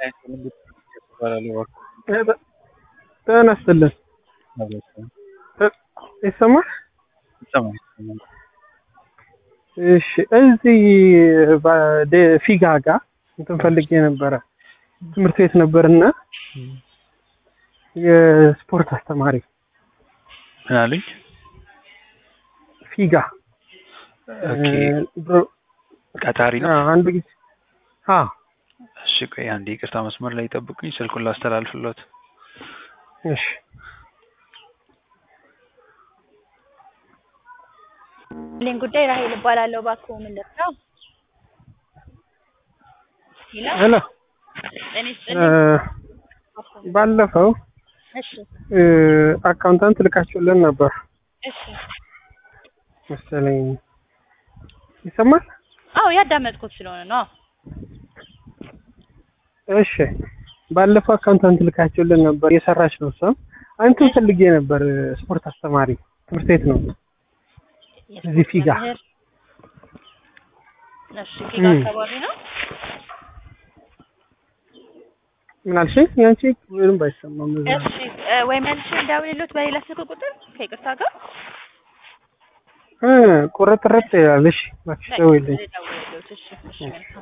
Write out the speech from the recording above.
ጤና ይስጥልን ይሰማል? እሺ እዚህ ባደ- ፊጋ ጋር እንትን ፈልጌ ነበረ ትምህርት ቤት ነበርና የስፖርት አስተማሪ ምን አሉኝ? ፊጋ ኦኬ ድሮ- ቀጣሪ ነው። አዎ፣ አንድ ጊዜ አዎ እሺ ቆይ አንዴ ይቅርታ መስመር ላይ ጠብቁኝ፣ ስልኩን ላስተላልፍሎት። እሺ ሌን ጉዳይ ራሄል እባላለሁ። እባክዎ ምን ልርዳው? ሄሎ ሄሎ ጤና እ፣ ይስጥልኝ። እባክዎ ምን- ባለፈው እሺ እ፣ አካውንታንት ልካችሁልን ነበር እሺ። መሰለኝ ይሰማል? አዎ ያዳመጥኩት ስለሆነ ነው። እሺ ባለፈው አካውንታንት ልካችሁልን ነበር የሰራች ነው እሷም አንተን ፈልጌ ነበር ስፖርት አስተማሪ ትምህርት ቤት ነው እዚህ ፊጋ። መምህር። እሺ ፊጋ እም። አካባቢ ነው። ምን አልሽኝ? ያንቺ ምንም ባይሰማም እዛ እሺ እ፣ ወይ መልሼ እንደውልሎት በሌላ ስልክ ቁጥር ከይቅርታ ጋር እ ቁርጥርጥ ያለሽ እባክሽ ደውይልኝ። ደውልሎት። እሺ እሺ መልካም